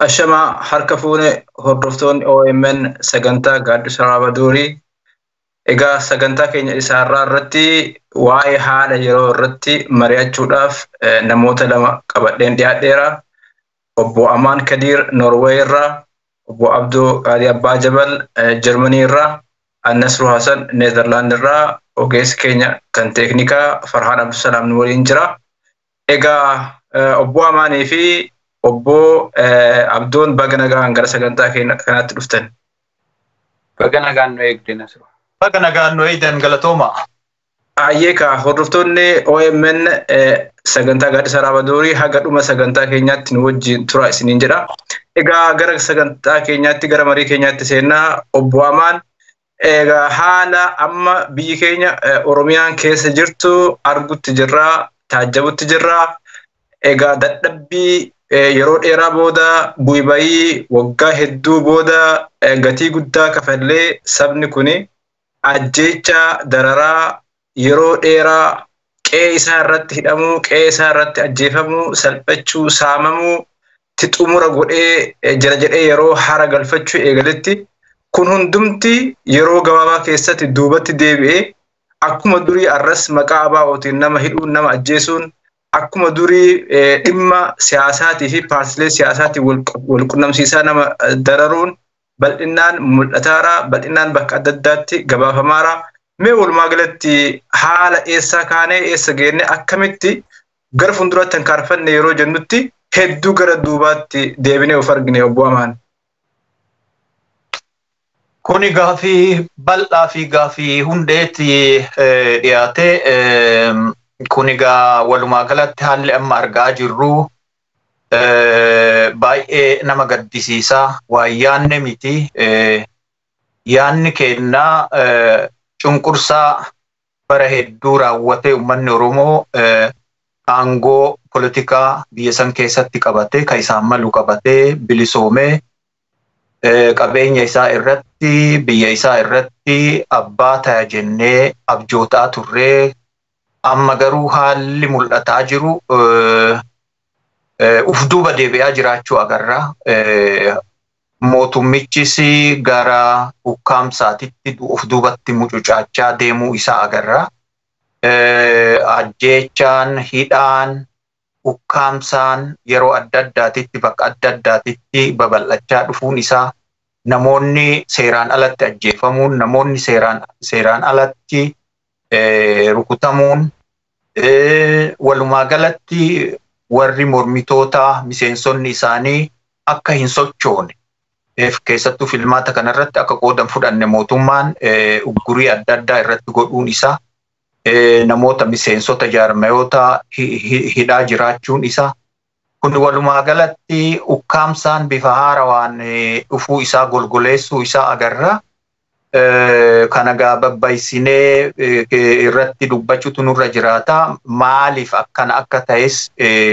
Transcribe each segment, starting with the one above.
Ashamaa harka fuune hordoftoonni OMN sagantaa gaaddisa Raabaduurii. Egaa sagantaa keenya isaarraa irratti waa'ee haala yeroo irratti mari'achuudhaaf namoota lama qabadheen dhiyaadheera. Obbo Amaan Kadiir Norwee irraa, obbo Abduu Qaalii Abbaa Jabal Jarmanii irraa, Annasru Hasan Neezerlaand irraa, ogeessi keenya kan teeknikaa Farhaan Abdusalaam nu waliin jira. Egaa obbo Amaanii fi obbo Abdoon baga nagaan gara sagantaa kanaatti dhuftan. Baga nagaan nu eegde Nasru. Baga nagaan nu eegdan galatooma. Ayyeeka hordoftoonni OMN sagantaa gaaddisa Raabaduurii haga dhuma sagantaa keenyaatti nu wajjin tura isiniin jedha. Egaa gara sagantaa keenyaatti gara marii keenyaatti seennaa obbo Amaan egaa haala amma biyyi keenya Oromiyaan keessa jirtu argutti jirraa taajjabutti jirraa. Egaa dadhabbii yeroo dheeraa booda bu'ii bayii waggaa hedduu booda gatii guddaa kafallee sabni kuni ajjeecha dararaa yeroo dheeraa qe'ee isaa irratti hidhamuu, qe'ee isaa irratti ajjeefamuu, salphachuu, saamamuu, xumura godhee jira jedhee yeroo hara galfachuu eegaletti kun hundumti yeroo gabaabaa keessatti duubatti deebi'ee akkuma durii arras maqaa abaa'ootiin nama hidhuun, nama ajjeesuun akkuma durii dhimma siyaasaatii fi paartilee siyaasaatiin wal qunnamsiisaa nama dararuun bal'inaan mul'ataara, bal'inaan bakka adda addaatti gabaafamaara. Mee walumaa galatti haala eessaa kaanee eessa geenne akkamitti gara fuulduraatti hin kaarfanne yeroo jennutti hedduu gara duubaatti deebinee of argine obbo Amaan. Kuni gaafii bal'aa fi gaafii hundeetti dhiyaate kun egaa walumaa galatti haalli amma argaa jirru baay'ee nama gaddisiisaa waan yaanne miti yaanni kennaa cunqursaa bara hedduu raawwate uummanni Oromoo aangoo politikaa biyya san keessatti qabate kan isaan malu qabatee bilisoomee qabeenya isaa irratti biyya isaa irratti abbaa ta'a jennee abjootaa turree amma garuu haalli mul'ataa jiru uf duuba deebi'aa jiraachuu agarra. Mootummichis gara ukkaamsaatitti uf duubatti mucucaachaa deemuu isaa agarra. Ajjeechaan, hidhaan, ukkaamsaan yeroo adda addaatitti bakka adda addaatitti babal'achaa dhufuun isaa namoonni seeraan alatti ajjeefamuun, namoonni seeraan alatti rukutamuun walumaa galatti warri mormitoota miseensonni isaanii akka hin sochoone keessattuu filmaata kanarratti akka qoodan fudhanne mootummaan uggurii adda addaa irratti godhuun isaa namoota miseensota jaarmayoota hidhaa jiraachuun isaa kun walumaa galatti ukkaamsaan bifa haarawaan dhufuu isaa golgoleessuu isaa agarra. kana gaa babbaysinee irratti dubbachuutu nurra jiraata. Maaliif akkana akka ta'es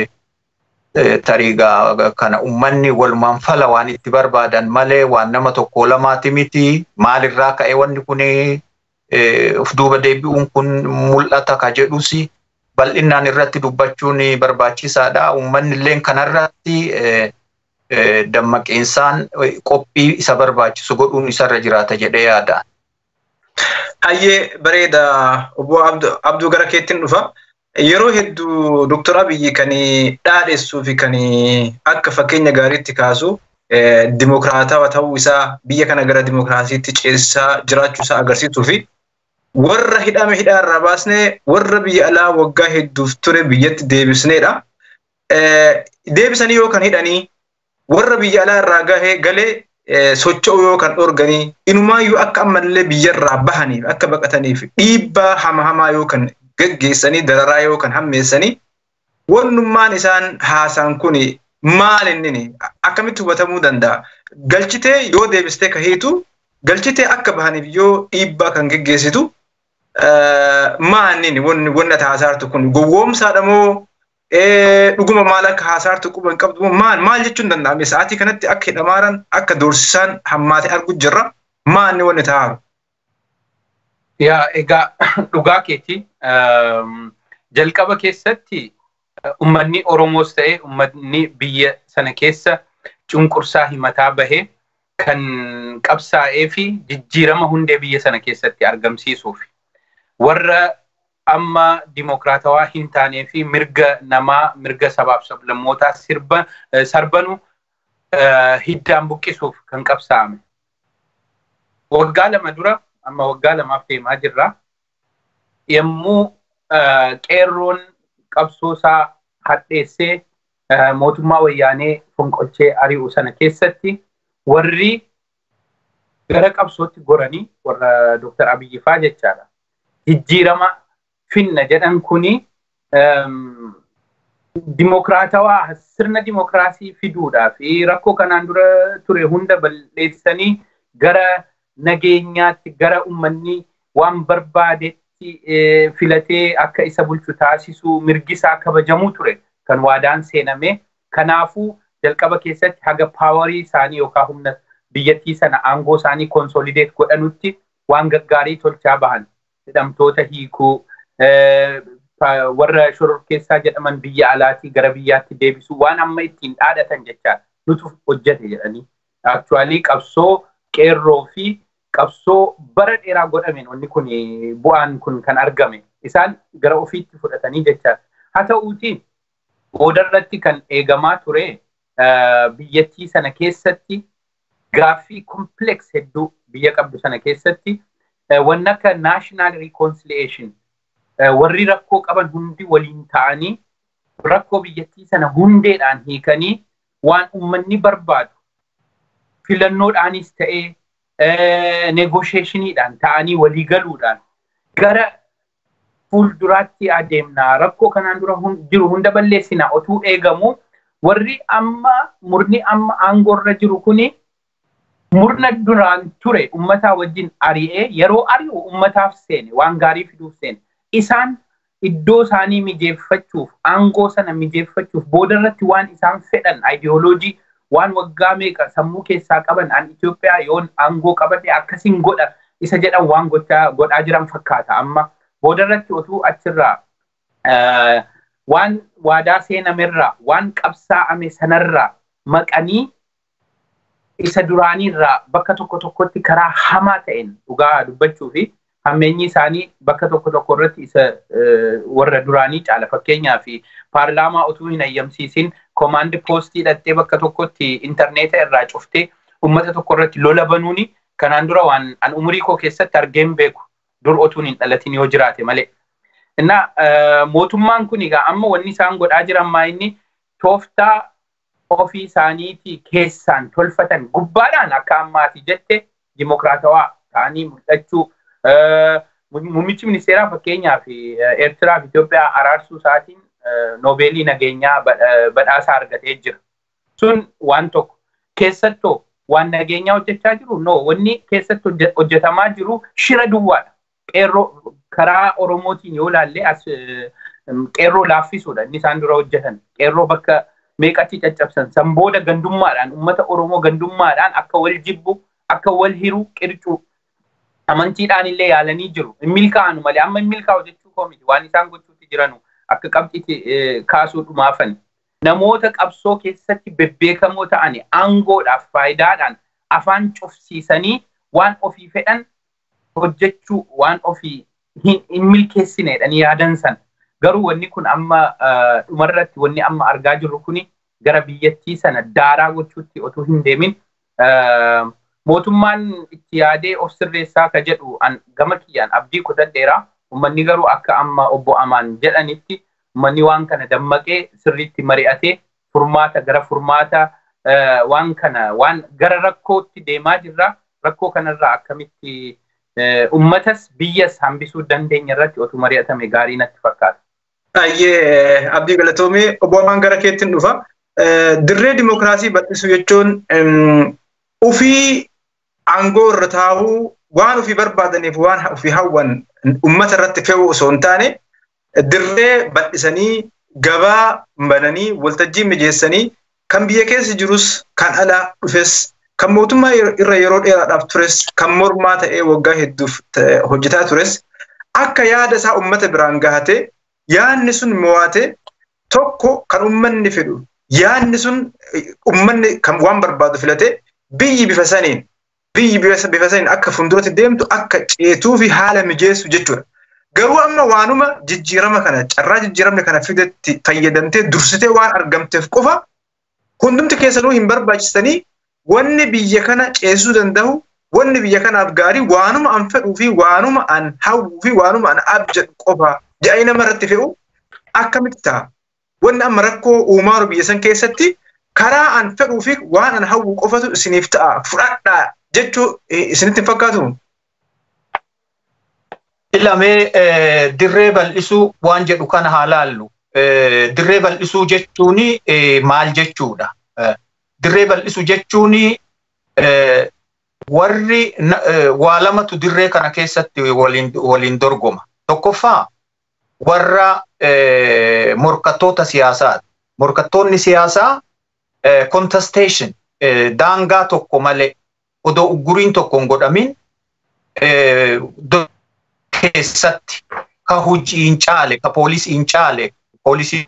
tariigaa kana uummanni walumaan fala waan itti barbaadan malee waan nama tokko lamaati miti. Maalirraa ka'e wanni kun of duuba deebi'uun kun mul'ata ka jedhus bal'inaan irratti dubbachuun barbaachisaadha. Uummanni illee kanarratti dammaqeensaan qophii isa barbaachisu godhuun isarra jiraata jedhee yaada. Hayyee bareeda obbo Abduu gara keettiin dhufa. Yeroo hedduu Dooktar Abiyyi kan dhaadhessuu fi kan akka fakkeenya gaariitti kaasu dimokiraatawaa ta'uu isaa biyya kana gara dimokiraasiitti ceesisaa jiraachuu isaa agarsiisuu fi warra hidhame hidhaa irraa baasnee warra biyya alaa waggaa hedduuf ture biyyatti deebisneedha. Deebisanii yoo kan hidhanii warra biyya alaa irraa gahee galee socho'u yoo kan dhorganii inumaayyuu akka ammallee biyyarraa bahaniif akka baqataniif dhiibbaa hama hamaa yoo kan geggeessanii dararaa yoo kan hammeessanii wannummaan isaan haasaan kun maal inni akkamitti hubatamuu danda'a galchitee yoo deebistee ka hiitu galchitee akka bahaniif yoo dhiibbaa kan geggeessitu maanni wanni ati haasaartu kun gowwoomsaadha moo dhuguma maal akka haasaartu quba hin qabdu maal maal jechuun danda'ame sa'aatii kanatti akka hidhamaaran akka doorsisaan hammaate argu jirra maanni wanni ta'aaru. Yaa egaa dhugaa keeti jalqaba keessatti ummanni Oromoos ta'e ummanni biyya sana keessa cunqursaa himataa bahe kan qabsaa'ee fi jijjiirama hundee biyya sana keessatti argamsiisuuf warra amma dimokiraatawaa hin taanee fi mirga namaa mirga sabaaf sablammootaa sirba sarbanu hiddaan buqqisuuf kan qabsaa'ame. Waggaa lama dura amma waggaa lamaaf deemaa jirra. Yommuu qeerroon qabsoosaa hadheessee mootummaa wayyaanee fonqolchee ari'u sana keessatti warri gara qabsootti goranii warra Dr. Abiyyi faa jechaadha. Jijjiirama finna jedhan kuni dimokiraatawaa sirna dimokiraasii fiduudhaa fi rakkoo kanaan dura ture hunda balleessanii gara nageenyaatti gara uummanni waan barbaadetti filatee akka isa bulchu taasisu mirgisaa kabajamuu ture kan waadaan seename kanaafuu jalqaba keessatti haga paawarii isaanii yookaan humna biyyattii sana aangoo isaanii konsolideet godhanutti waan gaggaarii tolchaa bahan hidhamtoota hiikuu warra shororkeessaa jedhaman biyya alaatii gara biyyaatti deebisuu waan amma ittiin dhaadhatan jechaa nutu hojjete jedhanii aktuwaalii qabsoo qeerroo fi qabsoo bara dheeraa godhameen wanni kun bu'aan kun kan argame isaan gara ofiitti fudhatanii jechaa haa ta'uuti boodarratti kan eegamaa ture biyyattii sana keessatti gaaffii kompleks hedduu biyya qabdu sana keessatti wanni akka naashinaal reconciliation warri rakkoo qaban hundi waliin ta'anii rakkoo biyyattii sana hundeedhaan hiikanii waan uummanni barbaadu filannoodhaanis ta'ee negoosheeshiniidhaan ta'anii walii galuudhaan gara fuulduraatti adeemnaa rakkoo kanaan dura jiru hunda balleessinaa otuu eegamu warri amma murni amma aangoorra jiru kuni murna duraan ture ummataa wajjin ari'ee yeroo ari'u ummataaf seene waan gaarii fiduuf seene isaan iddoo isaanii mijeeffachuuf aangoo sana mijeeffachuuf boodarratti waan isaan fedhanaayidiyooloojii waan waggaa meeqa sammuu keessaa qaban an Itoophiyaa yoon aangoo qabadhe akkasiin godha isa jedhan waan godhaa jiran fakkaata amma boodarratti otuu achirraa waan waadaa seenamerraa waan qabsaa'ame sanarraa maqanii isa duraaniirraa bakka tokko tokkotti karaa hamaa ta'een dhugaa dubbachuu fi hammeenyi isaanii bakka tokko tokko irratti isa warra duraanii caala fakkeenyaa fi paarlaamaa utuu hin ayyamsiisin koomaandi poostii dhattee bakka tokkotti intarneeta irraa cuftee ummata tokko irratti lola banuuni kanaan dura waan an umurii koo keessatti argeen beeku dur otuun hin dhalatin yoo jiraate malee. Innaa mootummaan kun egaa amma wanni isaan godhaa jiran maa inni tooftaa ofii isaaniitii keessaan tolfatan gubbaadhaan akka ammaati jette dimokiraatawaa ta'anii mul'achuu Muummichi ministeeraa fakkeenyaaf Eertiraa fi Itoophiyaa araarsuu isaatiin noobeelii nageenyaa badhaasaa argatee jira. Sun waan tokko keessattoo waan nageenyaa hojjechaa jiru no wanni keessatti hojjetamaa jiru shira duwwaadha. Qeerroo karaa Oromootiin yoo ilaalle as qeerroo laaffisuudha inni isaan dura hojjetan. Qeerroo bakka meeqatti caccabsan san booda gandummaadhaan uummata Oromoo gandummaadhaan akka wal jibbu akka wal hiru qircuu amantiidhaan illee yaalanii jiru. Hin milkaa'anu malee amma hin milkaa'u jechuu koo miti waan isaan gochuutti jiranu akka qabxiitti kaasuu dhumaafani. Namoota qabsoo keessatti bebbeekamoo ta'ani aangoodhaaf faayidaadhaan afaan cufsiisanii waan ofii fedhan hojjechuu waan ofii hin milkeessineedhaan yaadan san. Garuu wanni kun amma dhumarratti wanni amma argaa jirru kuni gara biyyattii sana daaraa gochuutti otoo hin deemin mootummaan itti yaadee of sirreessaa ka jedhu an gama kiyyaan abdii kutadheera ummanni garuu akka amma obbo Amaan jedhanitti ummanni waan kana dammaqee sirriitti mari'atee furmaata gara furmaata waan kana waan gara rakkootti deemaa jirra rakkoo kanarraa akkamitti ummatas biyyas hambisuu dandeenya irratti otu mari'atame gaarii natti fakkaata. Ayyee abdii galatoomee obbo Amaan gara keettiin dhufa. Dirree dimokiraasii bal'isuu jechuun ufii aangoo irra taa'uu waan ofii barbaadaniif waan ofii hawwan ummata irratti fe'uu osoo hin taane dirree bal'isanii gabaa bananii waltajjii mijeessanii kan biyya keessa jirus kan alaa dhufes kan mootummaa irra yeroo dheeraadhaaf tures kan mormaa ta'ee waggaa hedduuf hojjetaa tures akka yaada isaa ummata biraan gahate yaadni sun mo'ate tokko kan ummanni fedhu yaadni sun uummanni kan waan barbaadu filate biyyi bifa saniin biyyi bifa saniin akka fuulduratti deemtu akka ceetuu fi haala mijeessu jechuudha. Garuu amma waanuma jijjiirama kana carraa jijjiiramni kana fidetti fayyadamtee dursitee waan argamteef qofa hundumti keessanuu hin barbaachisanii wanni biyya kana ceesisuu danda'u wanni biyya kanaaf gaarii waanuma an fedhuu fi waanuma an hawwuu fi waanuma an abjadhu qofa jedhanii nama irratti fe'u akkamitti ta'a. Wanni amma rakkoo uumaa biyya san keessatti karaa an fedhuu fi waan an hawwuu qofatu isiniif ta'a fudhadhaa jechuu isinitti hin fakkaatu. Ilamee dirree bal'isuu waan jedhu kana haa laallu. Dirree bal'isuu jechuun maal jechuudha? Dirree bal'isuu jechuun warri waa lamatu dirree kana keessatti waliin dorgoma. Tokkoffaa warra morkattoota siyaasaati. Morkattoonni siyaasaa contestation daangaa tokko malee odoo ugguriin tokko hin godhamin keessatti ka hojiin caale ka poolisiin caale poolisii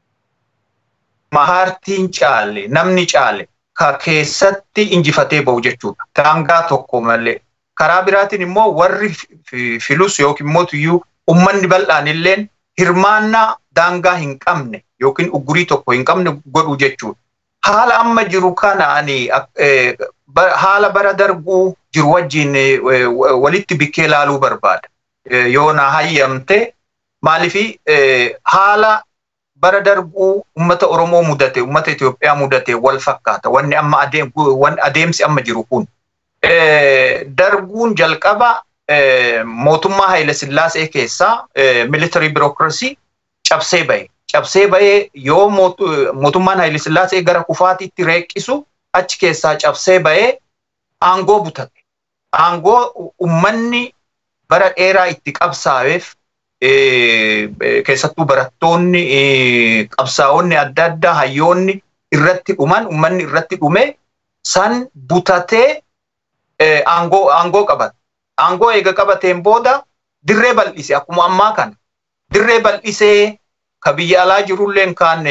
mahaartiin caale namni caale ka keessatti injifatee ba'u jechuudha. Daangaa tokko malee. Karaa biraatiin immoo warri filus yookiin immoo tuyyuu ummanni bal'aan illeen hirmaannaa daangaa hin qabne yookiin uggurii tokko hin qabne godhu jechuudha. Haala amma jiru kana ani haala bara darbuu jiru wajjin walitti bikkee ilaaluu barbaada. Yoo na hayyamte maalifi haala bara darbuu ummata Oromoo mudate, ummata Itoophiyaa mudate wal fakkaata. Wanni amma adeemsi amma jiru kun. Darbuun jalqaba mootummaa Haile Sillaasee keessaa military bureaucracy cabsee bahe. Cabsee bahee yoo mootummaan Haile Sillaasee gara kufaatiitti reeqisu achi keessaa cabsee bahee aangoo butate. Aangoo ummanni bara dheeraa itti qabsaa'eef keessattuu barattoonni qabsaa'onni adda addaa hayyoonni irratti dhuman ummanni irratti dhume san butatee aangoo aangoo qabate. Aangoo eega qabateen booda dirree bal'ise akkuma ammaa kana. Dirree bal'isee ka biyya alaa jirulleen kaan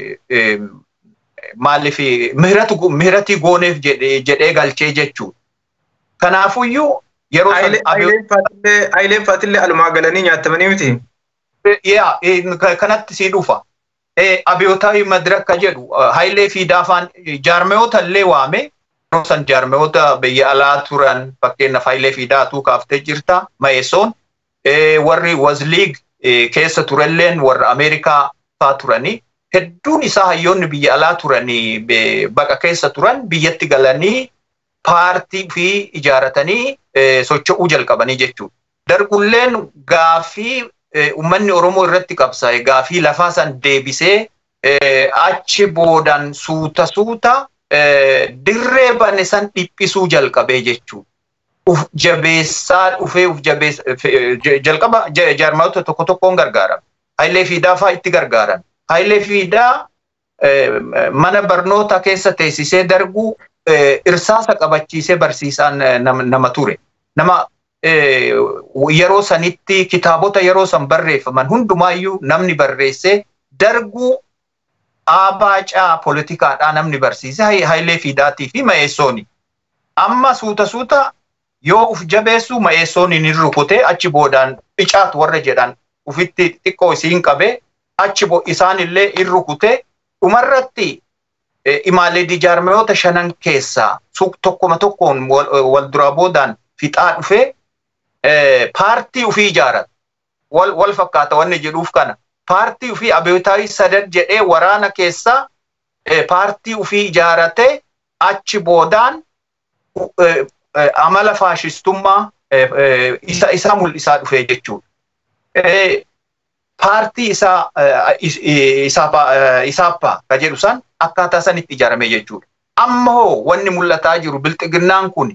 maaliif mihiratii gooneef jedhee galchee jechuudha. Kanaafuyyuu yeroo Ayileen faatillee alumaa galanii nyaatamanii miti. Yaa kanatti sii dhufa. Abiyootaawii madiraka jedhu Hayilee fi Daafaan jaarmeyoota illee waame yeroo san jaarmeyoota biyya alaa turan fakkeenyaaf Hayilee fi Daatuu kaaftee jirta Mayesoon warri Wazliig keessa turelleen warra Ameerikaa faa turanii hedduun isaa hayyoonni biyya alaa turanii baqa keessa turan biyyatti galanii paartii fi ijaaratanii socho'uu jalqabanii jechuudha. Darbulleen gaafii uummanni Oromoo irratti qabsaa'e gaafii lafaa san deebisee achi boodan suuta suuta dirree bane san dhiphisuu jalqabee jechuudha. Uf jabeessaa dhufee uf jabeessa jalqaba jaarmayoota tokko tokkoon gargaarama. Hayilee Fiidaa fa'aa itti gargaaran. Hayilee Fiidaa mana barnoota keessa teessisee darbuu irsaasa qabachiisee barsiisaan nama ture. Nama yeroo sanitti kitaabota yeroo san barreeffaman hundumaayyuu namni barreessee darguu abaacaa poolitikaadhaa namni barsiise Hayilee Fiidaatii fi Ma'eessooni. Amma suuta suuta yoo uf jabeessu Ma'eessooniin hin rukutee achi boodaan icaatu warra jedhan ufitti xiqqoo isiin qabee achi isaan illee hin rukutee dhumarratti imaalee jaarmayoota shanan keessaa tokkoma tokkoon wal duraa boodaan fixaa dhufee paartii ufii ijaarata. Wal fakkaata wanni jedhuuf kana. Paartii ufii abiyootaawii sadad jedhee waraana keessaa paartii ufii ijaaratee achi boodaan amala faashistummaa isaa mul'isaa dhufee jechuudha. Paartii isaa isaappaa ka jedhu san akkaataa sanitti ijaarame jechuudha. Amma hoo wanni mul'ataa jiru bilxiginnaan kun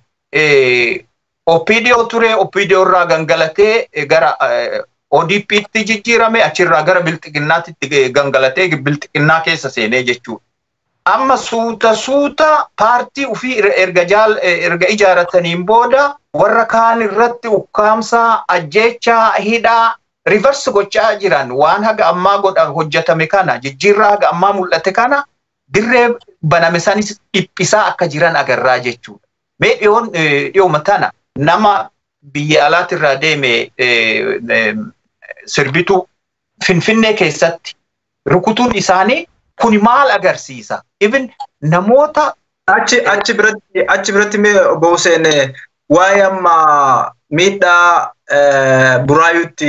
OPDO ture OPDO irraa gangalatee gara ODP'tti jijjiirame achirraa gara bilxiginnaatti gangalatee bilxiginnaa keessa seenee jechuudha. Amma suuta suuta paartii ufii erga jaal erga ijaarataniin booda warra kaan irratti ukkaamsaa ajjeechaa hidhaa rivarsi gochaa jiran waan haga ammaa godha hojjetame kana jijjiirraa haga ammaa mul'ate kana dirree baname sanis dhiphisaa akka jiran agarraa jechuudha. Mee dhiyoon dhiyooma tana nama biyya alaatirraa deeme sirbituu Finfinnee keessatti rukutuun isaanii kun maal agarsiisa? Even namoota achi achi biratti achi biratti mee obbo Hussein waa'ee amma miidhaa buraayuutti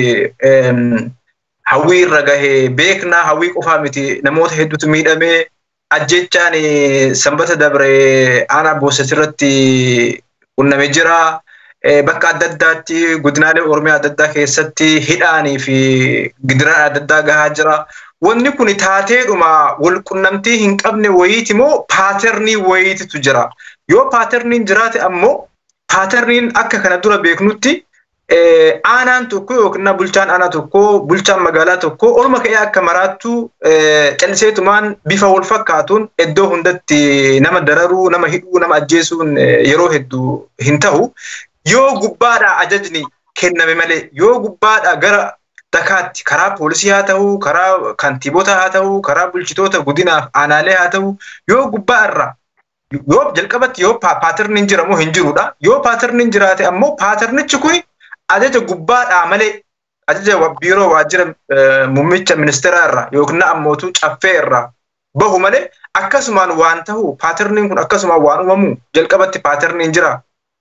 hawwii irra gahee beeknaa hawwii qofaa miti namoota hedduutu miidhamee ajjechaan sanbata dabre aanaa booset irratti qunnamee jira. Bakka adda addaatti godinaalee Oromiyaa adda addaa keessatti hidhaanii fi gidiraan adda addaa gahaa jira. Wanni kun taateedhuma wal qunnamtii hin qabne wayiiti moo paaterni wayiititu jira. Yoo paaterniin jiraate ammoo paaterniin akka kana dura beeknutti aanaan tokko yookiin bulchaan aanaa tokko bulchaan magaalaa tokko olma ka'ee akka maraattu calliseetumaan bifa wal fakkaatuun iddoo hundatti nama dararuu nama hidhuu nama ajjeesuun yeroo hedduu hin ta'u. Yoo gubbaadhaa ajajni kenname malee yoo gubbaadhaa gara dakaatti karaa poolisii haa ta'u karaa kantiibota haa ta'u karaa bulchitoota godinaaf aanaalee haa ta'u yoo gubbaa irraa yoo jalqabatti yoo paaterniin jira moo hin jirudha yoo paaterniin jiraate ammoo paaternichi kun ajaja gubbaadhaa malee ajaja biiroo waajjira muummicha ministeeraa irraa yookiin ammootu caffee irraa bahu malee akkasumaan waan ta'u paaterniin kun akkasumaan waan uumamu jalqabatti paaterniin jira.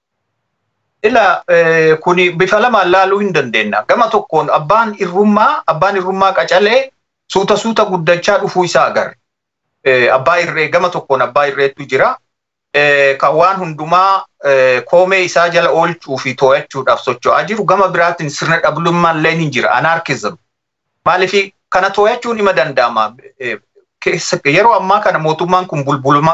Ila kuni bifa lamaan laaluu hin dandeenya. Gama tokkoon abbaan irrummaa abbaan irrummaa qacalee suuta suuta guddachaa dhufuu isaa agarra. Abbaa irree gama tokkoon abbaa irreetu jira. Kan waan hundumaa koomee isaa jala oolchuu fi to'achuudhaaf socho'aa jiru gama biraatiin sirna dhablummaan illee ni jira anaarkizim. Maaliif kana to'achuun ima danda'ama. Yeroo ammaa kana mootummaan kun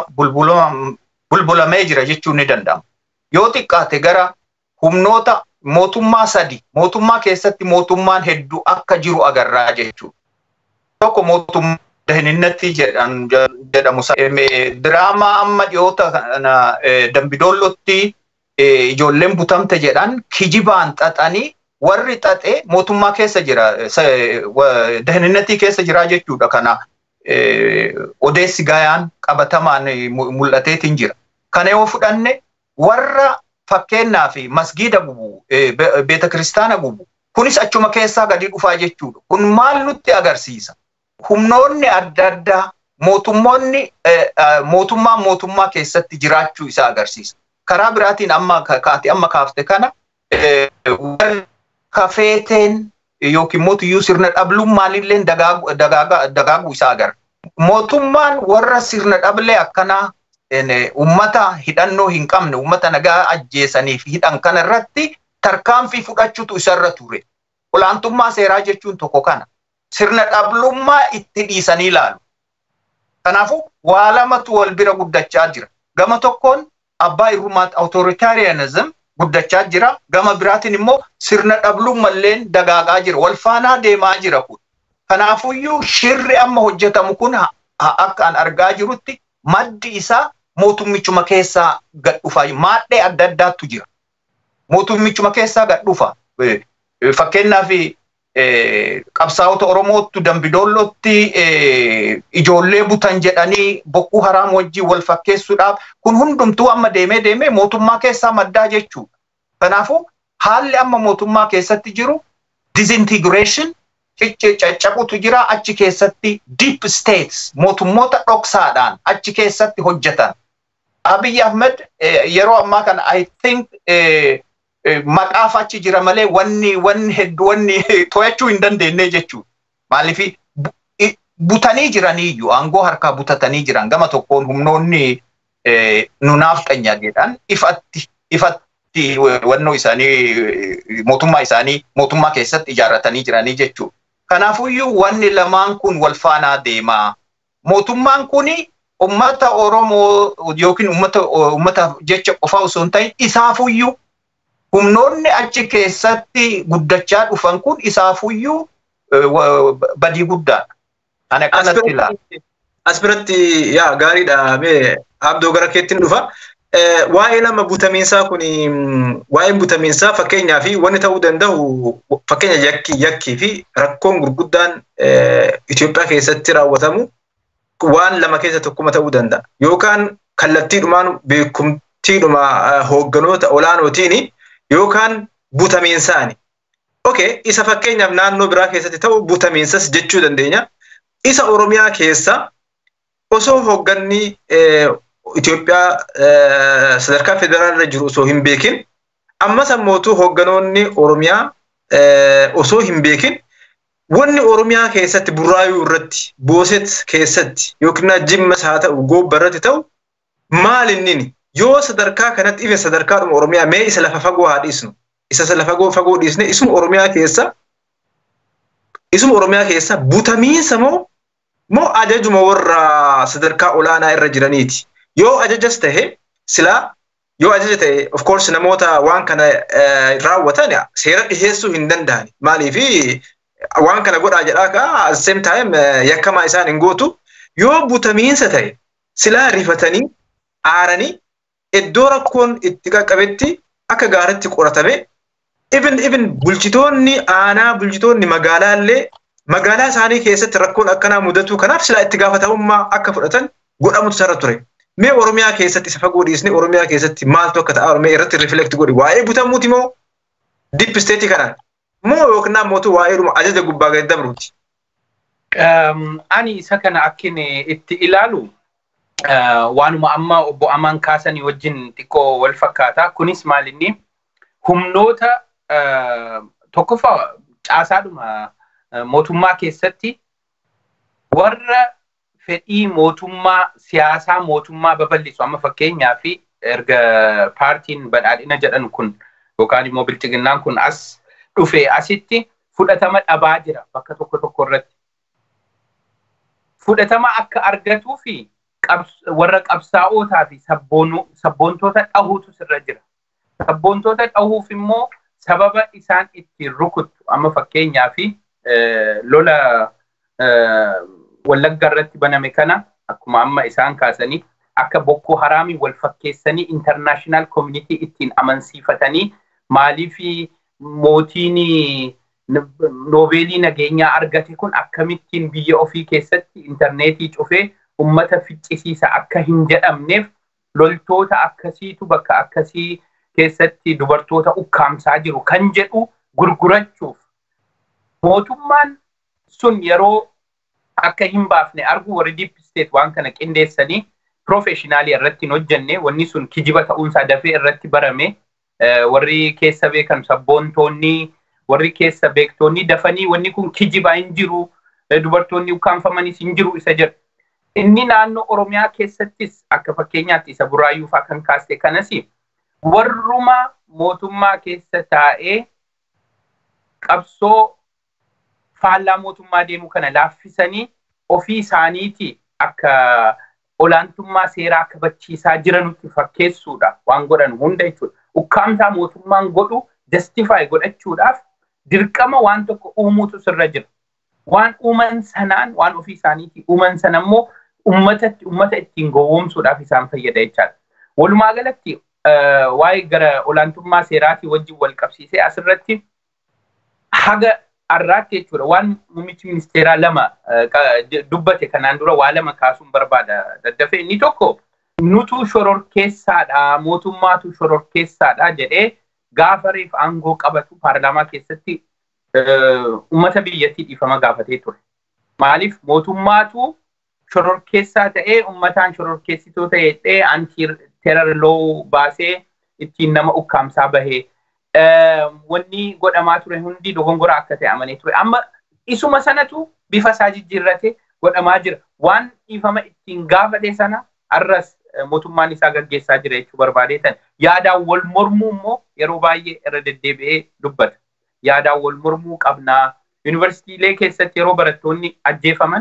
bulbulamee jira jechuun ni danda'ama. Yoo xiqqaate gara humnoota mootummaa sadi mootummaa keessatti mootummaan hedduu akka jiru agarraa jechuudha. Tokko mootummaa dahinnatti jedhamu diraamaa amma dhiyoota kana dambidoollotti ijoolleen butamte jedhan kijibaan xaxanii warri xaxe mootummaa keessa jira dahinnatti keessa jira jechuudha kana odeessi gaayaan qabatamaan mul'ateetiin jira. Kana yoo fudhanne warra fakkeenyaa fi masgiida gubu beeta kiristaana gubu kunis achuma keessaa gadi dhufaa jechuudha. Kun maal nutti agarsiisa? Humnoonni adda addaa mootummoonni mootummaa mootummaa keessatti jiraachuu isaa agarsiisa. Karaa biraatiin amma kaati amma kaafte kana kafeeteen yookiin mootiyyuu sirna dhablummaalillee dagaaguu isaa agarra. Mootummaan warra sirna dhablee akkanaa ummata hidhannoo hin qabne ummata nagaa ajjeesaniif hidhan kana irratti tarkaanfii fudhachuutu isarra ture. Olaantummaa seeraa jechuun tokko kana. Sirna dhablummaa itti dhiisanii ilaalu. Kanaafuu waa lamatu wal bira guddachaa jira. Gama tokkoon abbaa irrumaatti awutoritaariyanizim guddachaa jira. Gama biraatiin immoo sirna dhablummalleen dagaagaa jira. Wal faanaa deemaa jira kun. Kanaafuyyuu shirri amma hojjetamu kun akka an argaa jirutti maddi isaa mootummichuma keessaa gad dhufa. Maadhee adda addaatu jira. Mootummichuma keessaa gad dhufa. Fakkeenyaaf qabsaa'ota Oromootti Dambidoollootti ijoollee butan jedhanii bokkuu haraam wajjin wal fakkeessuudhaaf kun hundumtuu amma deemee deemee mootummaa keessaa maddaa jechuudha. Kanaafuu haalli amma mootummaa keessatti jiru disintegration caccabutu jira achi keessatti deep states mootummoota dhoksaadhaan achi keessatti hojjetan. Abiy Ahmed yeroo ammaa kana I think maqaaf achi jira malee wanni wanni hedduu wanni to'achuu hin dandeenye jechuudha. Maaliif butanii jiraniyyuu aangoo harkaa butatanii jiran gama tokkoon humnoonni nunaaf xanya jedhan ifatti ifatti wannoo isaanii mootummaa isaanii mootummaa keessatti ijaarratanii jiranii jechuudha. Kanaafuyyuu wanni lamaan kun wal faanaa deemaa. Mootummaan kuni ummata Oromoo yookiin ummata ummataaf jecha qofa osoo hin ta'in isaafuyyuu humnoonni achi keessatti guddachaa dhufan kun isaafuyyuu badii guddaadha. Ani akkanatti ilaala. As biratti yaa gaariidha mee abdoo gara keettiin dhufa. Waa'ee nama butamiinsaa kun waa'een butamiinsaa fakkeenyaa fi wanni ta'uu danda'u fakkeenya yakkii yakkii fi rakkoon gurguddaan Itoophiyaa keessatti raawwatamu waan lama keessa tokkuma ta'uu danda'a. Yookaan kallattiidhumaan beekumtiidhuma hoogganoota olaanootiin yookaan butamiinsaani. Okey, isa fakkeenyaaf naannoo biraa keessatti ta'u butamiinsas jechuu dandeenya. Isa Oromiyaa keessa osoo hoogganni Itoophiyaa sadarkaa federaalirra jiru osoo hin beekin ammas ammootu hoogganoonni Oromiyaa osoo hin beekin wanni Oromiyaa keessatti burraayuu irratti booset keessatti yookiin jimmas haa ta'u goobba irratti ta'u maal inni yoo sadarkaa kanatti ife sadarkaadhuma Oromiyaa mee isa lafa fagoo haa dhiisnu isa lafa fagoo dhiisne isuma Oromiyaa keessa isuma Oromiyaa keessa butamiinsa moo moo ajajuma warra sadarkaa olaanaa irra jiraniiti yoo ajajas tahe silaa yoo ajaja ta'e of course namoota waan kana raawwatan seera dhiheessuu hin danda'ani maaliifi waan kana godhaa jedhaa ka at the same time yakkamaa isaan hin gootu yoo butamiinsa ta'e silaa rifatanii aaranii iddoo rakkoon itti qaqqabetti akka gaaritti qoratame even even bulchitoonni aanaa bulchitoonni magaalaa illee magaalaa isaanii keessatti rakkoon akkanaa mudatu kanaaf silaa itti gaafatamummaa akka fudhatan godhamutu sarara ture. Mee Oromiyaa keessatti isa fagoo dhiisne Oromiyaa keessatti maaltu akka ta'a Oromiyaa irratti riflekti godhi waa'ee butamuuti moo dip isteetii kanaan moo yookiin mootu waa'eedhuma ajaja gubbaa gadi dabruuti. Ani isa kana akkin itti ilaalu waanuma amma obbo Amaan kaasanii wajjin xiqqoo wal fakkaata. Kunis maalinni humnoota tokkoffaa caasaadhuma mootummaa keessatti warra fedhii mootummaa siyaasaa mootummaa babal'isu amma fakkeenyaa fi erga paartiin badhaadhina jedhan kun yookaan immoo bilchiginnaan kun as dhufe asitti fudhatama dhabaa jira bakka tokko tokko irratti. Fudhatama akka argatuu fi warra qabsaa'ootaa fi sabboontoota dhahuutu sirra jira. Sabboontoota dhahuuf immoo sababa isaan ittiin rukuttu amma fakkeenyaa fi lola wallagga irratti baname kana akkuma amma isaan kaasanii akka bokkoo haraamii wal fakkeessanii intarnaashinaal koomunitii ittiin amansiifatanii maalii fi mootiin noobeelii nageenyaa argate kun akkamittiin biyya ofii keessatti intarneetii cufee ummata ficcisiisa akka hin jedhamneef loltoota akkasiitu bakka akkasii keessatti dubartoota ukkaamsaa jiru kan jedhu gurgurachuuf mootummaan sun yeroo akka hin baafne argu warri deep state waan kana qindeessanii professionaalii irratti hin hojjenne wanni sun kijiba ta'uunsaa dafee irratti barame warri keessa beekan sabboontoonni warri keessa beektoonni dafanii wanni kun kijibaa hin jiru dubartoonni ukkaanfamanis hin jiru isa jedhu. Inni naannoo Oromiyaa keessattis akka fakkeenyaatti isa buraayyuu fa'aa kan kaaste kanas warruma mootummaa keessa taa'ee qabsoo faallaa mootummaa deemu kana laaffisanii ofii isaaniiti akka olaantummaa seeraa kabachiisaa jiranutti fakkeessuudha waan godhan hunda jechuudha. Ukkaamsaa mootummaan godhu justify godhachuudhaaf dirqama waan tokko uumuutu sirra jira. Waan uuman sanaan waan ofii isaaniiti uuman sana immoo ummatatti ummata ittiin gowwoomsuudhaaf isaan fayyada jechaadha. Walumaa galatti waa'ee gara olaantummaa seeraatii wajjin wal qabsiisee asirratti haga har'aatti jechuudha waan muummichi ministeeraa lama dubbate kanaan dura waa lama kaasuun barbaada daddafee inni tokko nutu shororkeessaadha mootummaatu shororkeessaadha jedhee gaafa reef aangoo qabatu paarlaamaa keessatti ummata biyyattii dhiifama gaafatee ture. Maaliif mootummaatu shororkeessaa ta'ee ummataan shororkeessitoo ta'ee anti terar loo baasee ittiin nama ukkaamsaa bahee wanni godhamaa ture hundi dogongora akka ta'e amanee ture. Amma isuma sanatu bifa isaa jijjiirrate godhamaa jira. Waan dhiifama ittiin gaafate sana arras mootummaan isaa gaggeessaa jira jechuu barbaadeetan. Yaadaan wal mormuu immoo yeroo baay'ee irra deddeebi'ee dubbata. Yaadaan wal mormuu qabnaa. Yuunivarsiitiilee keessatti yeroo barattoonni ajjeefaman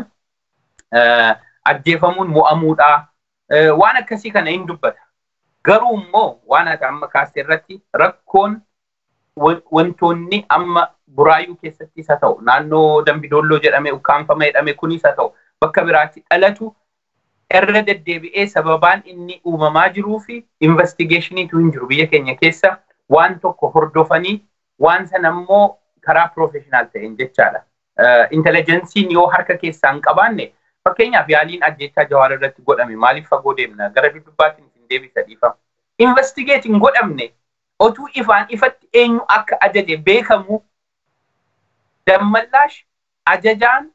ajjeefamuun mo'amuudhaa. Waan akkasii kana hin dubbata. Garuu immoo waan ati amma kaastee irratti rakkoon wantoonni amma buraayyuu keessattis haa ta'u naannoo dambidolloo jedhame ukkaanfama jedhame kunis haa ta'u bakka biraatti dhalatu irra deddeebi'ee sababaan inni uumamaa jiruu fi investigeeshiniitu hin jiru biyya keenya keessa waan tokko hordofanii waan sana immoo karaa piroofeshinaal ta'een jechaadha. Intelejensiin yoo harka keessaa hin qabaanne Fakkeenyaaf yaaliin ajjechaa jawaar irratti godhame maaliif fagoo deemna gara dubbaatiin isin deebisa dhiifama. Investigeet hin godhamne otuu ifaan ifatti eenyu akka ajaje beekamu dammallaash ajajaan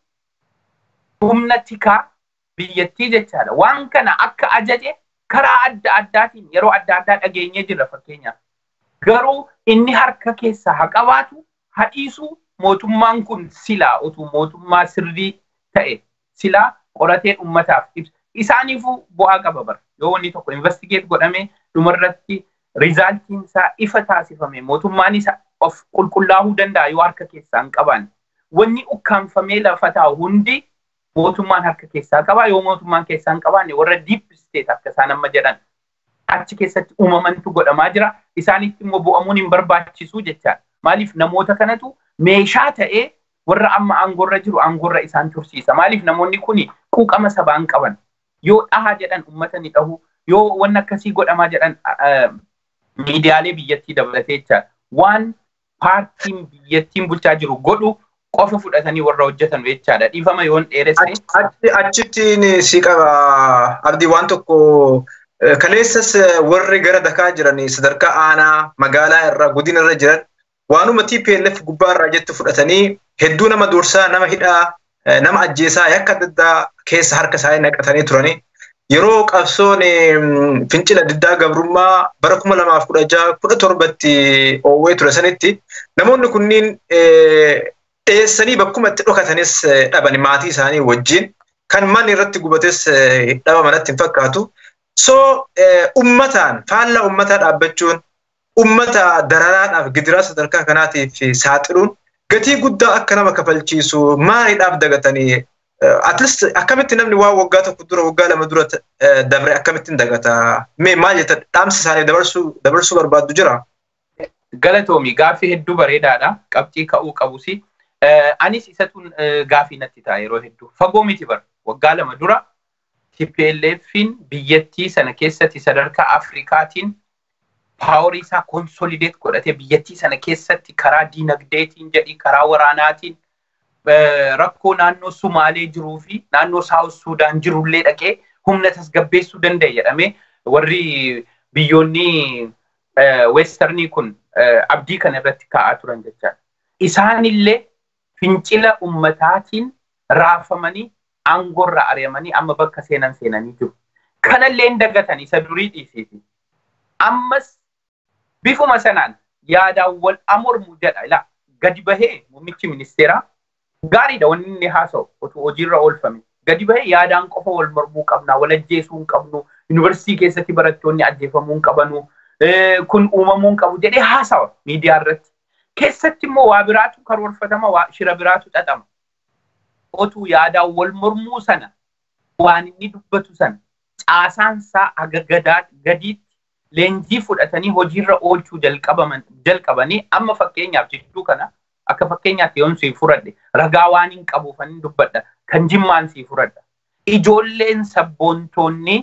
humna tikaa biyyattii jechaadha. Waan kana akka ajaje karaa adda addaatiin yeroo adda addaa dhageenyee jirra fakkeenyaaf. Garuu inni harka keessaa haa qabaatu haa dhiisu mootummaan kun silaa utuu mootummaa sirrii ta'e silaa qoratee uummataaf ibsa. Isaaniifuu bu'aa qaba bara. Yoo wanni tokko investigeet godhamee dhumarratti rizaaltiin isaa ifa taasifame mootummaan isa of qulqullaa'uu danda'a yoo harka keessaa hin qabaanne. Wanni ukkaanfamee lafa taa'u hundi mootummaan harka keessaa qaba yoo mootummaan keessaa hin qabaanne warra deep state akka isaan amma jedhan achi keessatti uumamantu godhamaa jira isaanitti immoo bu'amuun hin barbaachisu jechaadha. Maaliif namoota kanatu meeshaa ta'ee warra amma aangorra jiru aangorra isaan tursiisa. Maaliif namoonni kuni quuqama sabaan qaban yoo dhahaa jedhan uummata ni dhahu yoo wanni akkasii godhamaa jedhan miidiyaalee biyyattii dabalatee jechaadha. Waan paartiin biyyattiin bulchaa jiru godhu qofa fudhatanii warra hojjetan jechaadha. Dhiifama yoon dheeresse. Achittiin si qaba abdii waan tokko kaleessas warri gara dakaa jiran sadarkaa aanaa magaalaa irraa godina irra jiran waanuma TPLF gubbaa irraa jettu fudhatanii hedduu nama dursaa nama hidhaa nama ajjeesaa yakka adda addaa keessa harka isaanii naqatanii turanii yeroo qabsoon fincila diddaa gabrummaa bara kuma lamaaf kudha jaha kudha torbatti oowwee ture sanitti namoonni kunniin dheessanii bakkuma itti dhokatanis dhaban maatii isaanii wajjin kan manni irratti gubates dhaba manatti hin fakkaatu. So ummataan faallaa ummataa dhaabbachuun ummata dararaadhaaf gidiraa sadarkaa kanaatiif saaxiluun gatii guddaa akka nama kafalchiisu maaliidhaaf dagatanii at least akkamitti namni waan waggaa tokko dura waggaa lama dura dabre akkamittiin dagata mee maal jetta dhaamsa isaanii dabarsuu dabarsuu barbaaddu jira. Galatoomi gaaffii hedduu bareedaadha qabxii ka'uu qabusi. Anis isatuun gaaffii natti ta'a yeroo hedduu fagoo miti bara waggaa lama dura TPLFin biyyattii sana keessatti sadarkaa Afrikaatiin paaworii isaa konsolideet godhatee biyyattii sana keessatti karaa diinagdeetiin jedhi karaa waraanaatiin rakkoo naannoo Sumaalee jiruu fi naannoo Saawus Suudaan jirullee dhaqee humna tasgabbeessuu danda'e jedhamee warri biyyoonni weestarnii kun abdii kana irratti kaa'aa turan jechaadha. Isaanillee fincila ummataatiin raafamanii aangorra ari'amanii amma bakka seenan seenanii jiru. Kanallee hin dagatan isa durii dhiisiiti. Ammas bifuma sanaan yaadaan wal amormu jedha ila gadi bahee muummichi ministeeraa gaariidha wanni inni haasa'u otoo hojiirra oolfame. Gadi bahee yaadaan qofa wal mormuu qabna, wal ajjeesuu hin qabnu, yuunivarsiitii keessatti barattoonni ajjeefamuu hin qabanu, kun uumamuu hin qabu jedhee haasawa miidiyaa irratti. Keessatti immoo waa biraatu karoorfatama, waa shira biraatu xaxama. Otuu yaadaan wal mormuu sana waan inni dubbatu sana caasaan isaa aga gadiitti leenjii fudhatanii hojiirra oolchuu jalqabanii amma fakkeenyaaf jidduu kana akka fakkeenyaatti yoon sii furadhe ragaa waan hin qabuufan dubbadha kan jimmaan sii furadha. Ijoolleen sabboontoonni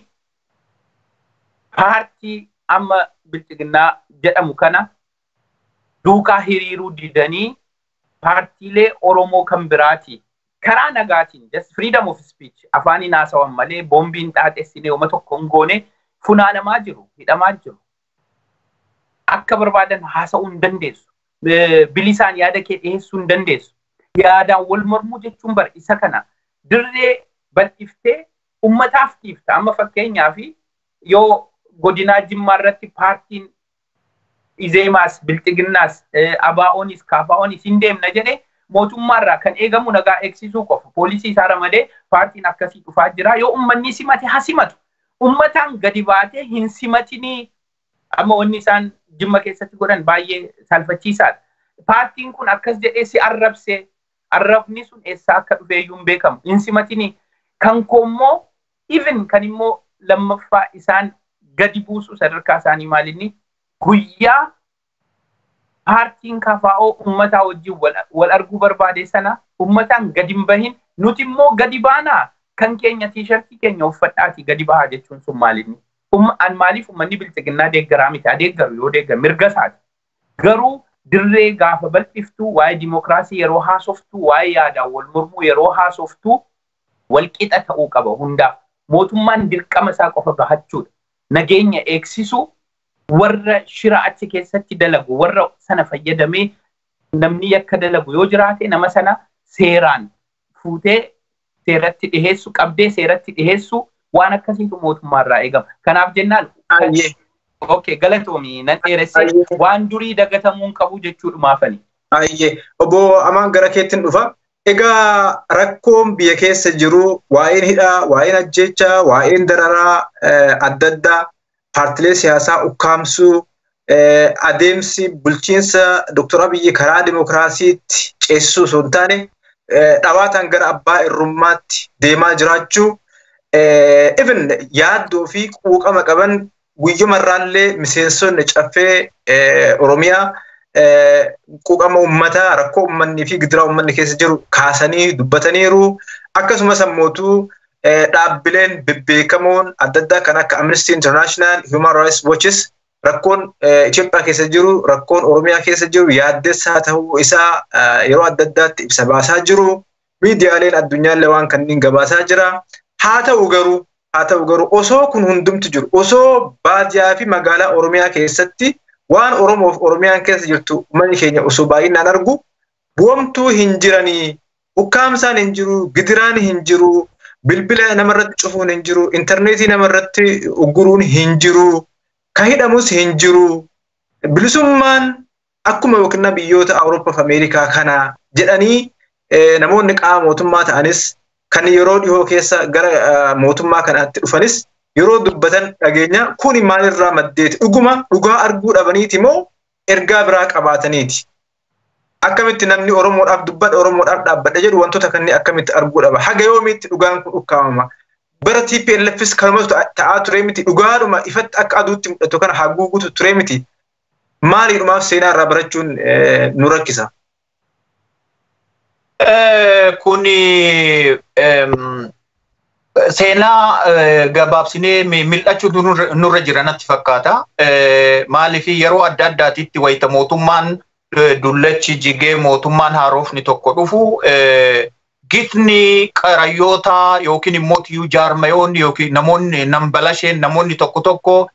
paartii amma bilchiginnaa jedhamu kana duukaa hiriiruu didanii paartiilee Oromoo kan biraati karaa nagaatiin just freedom of speech afaaniin haasawan malee boombiin xaaxessinee uma tokko hin goone funaanamaa jiru hidhamaa jiru. Akka barbaadan haasa'uu hin dandeessu. Bilisaan yaada kee dhiyeessuu hin dandeessu. Yaadaan wal mormuu jechuun bar isa kana dirree bal'iftee ummataaf dhiifta. Amma fakkeenyaaf yoo godinaa jimmaa irratti paartiin izeemaas bilxiginnaas abaa'oonis kaafaa'oonis hin deemna jedhee mootummaarraa kan eegamu nagaa eegsisuu qofa. Poolisii isaa ramadee paartiin akkasii dhufaa jira. Yoo uummanni simate haa simatu. Uummataan gadi baatee hin simatinii amma wanni isaan jimma keessatti godhan baay'ee salphachiisaadha. Paartiin kun akkas jedhee si arrabse arrabni sun eessaa akka dhufe iyyuu hin beekamu. Hin simatinii kan koommoo even kan immoo lammaffaa isaan gadi buusu sadarkaa isaanii maalinni guyyaa paartiin kafaa'oo uummataa wajjin wal arguu barbaade sana uummataan gadi hin bahin nuti immoo gadi baanaa kan keenya tiishartii keenya uffadhaati gadi bahaa jechuun sun maalinni. An maaliif uummanni bilchiginnaa deeggaraa miti adeeggaru yoo deeggar mirga isaati. Garuu dirree gaafa bal'iftuu waa'ee dimokiraasii yeroo haasoftuu waa'ee yaadaan wal mormuu yeroo haasoftuu walqixa ta'uu qaba hundaaf. Mootummaan dirqama isaa qofa bahachuudha. Nageenya eegsisu warra shira achi keessatti dalagu warra sana fayyadamee namni yakka dalagu yoo jiraate nama sana seeraan fuutee seeratti dhiheessu qabdee seeratti dhiheessu waan akkasiitu mootummaarraa eegama. Kanaaf jennaan Okay, galatoomi nan dheeresse waan durii dagatamuun qabu jechuudhumaafani. Ayyee obbo Amaan gara keettiin dhufa. Egaa rakkoon biyya keessa jiru waa'een hidhaa, waa'een ajjechaa, waa'een dararaa adda addaa paartilee siyaasaa ukkaamsuu adeemsi bulchiinsa Dr. Abiyyi karaa dimokiraasiitti ceesisuu osoo hin taane dhawaataan gara abbaa irrummaatti deemaa jiraachuu even yaaddoo fi quuqama qaban guyyomarraallee miseensonni caffee Oromiyaa quuqama uummataa rakkoo uummanni fi gidiraa uummanni keessa jiru kaasanii dubbataniiru. Akkasumas ammootu dhaabbileen bebbeekamoon adda addaa kan akka Amnesty International, Human Rights Watches rakkoon Itoophiyaa keessa jiru, rakkoon Oromiyaa keessa jiru yaaddessaa ta'uu isaa yeroo adda addaatti ibsa baasaa jiru. Miidiyaaleen addunyaallee waan kanneen gabaasaa jira. Haa ta'u garuu haa ta'u garuu osoo kun hundumtu jiru osoo baadiyyaa fi magaalaa Oromiyaa keessatti waan Oromoof Oromiyaan keessa jirtu uummanni keenya osoo baay'inaan argu bu'amtuu hin jiranii ukkaamsaan hin jiru gidiraan hin jiru bilbila namarratti cufuun hin jiru intarneetii namarratti ugguruun hin jiru ka hidhamus hin jiru bilisummaan akkuma yookiin biyyoota Awurooppaa fi Ameerikaa kana jedhanii namoonni qaama mootummaa ta'anis kan yeroo dhihoo keessa gara mootummaa kanaatti dhufanis yeroo dubbatan dhageenya kuni maalirraa maddeeti dhuguma dhugaa arguu dhabaniiti moo ergaa biraa qabaataniiti. Akkamitti namni Oromoodhaaf dubbadha Oromoodhaaf dhaabbadha jedhu wantoota kanneen akkamitti arguu dhaba. Haga yoomiitti dhugaan kun ukkaamama. Bara TPLFs kanumatu ta'aa ture miti dhugaadhuma ifatti akka aduutti mul'atu kana haguugutu ture miti. Maaliidhumaaf seenaa irraa barachuun nu rakkisa. Kuni seenaa gabaabsinee mil'achuu nurra jira natti fakkaata. Maaliif yeroo adda addaatitti wayita mootummaan dullachi jigee mootummaan haarofni tokko dhufu gitni qarayyoota yookiin immoo tiyyuu jaarmayoonni yookiin namoonni nambalasheen namoonni tokko tokko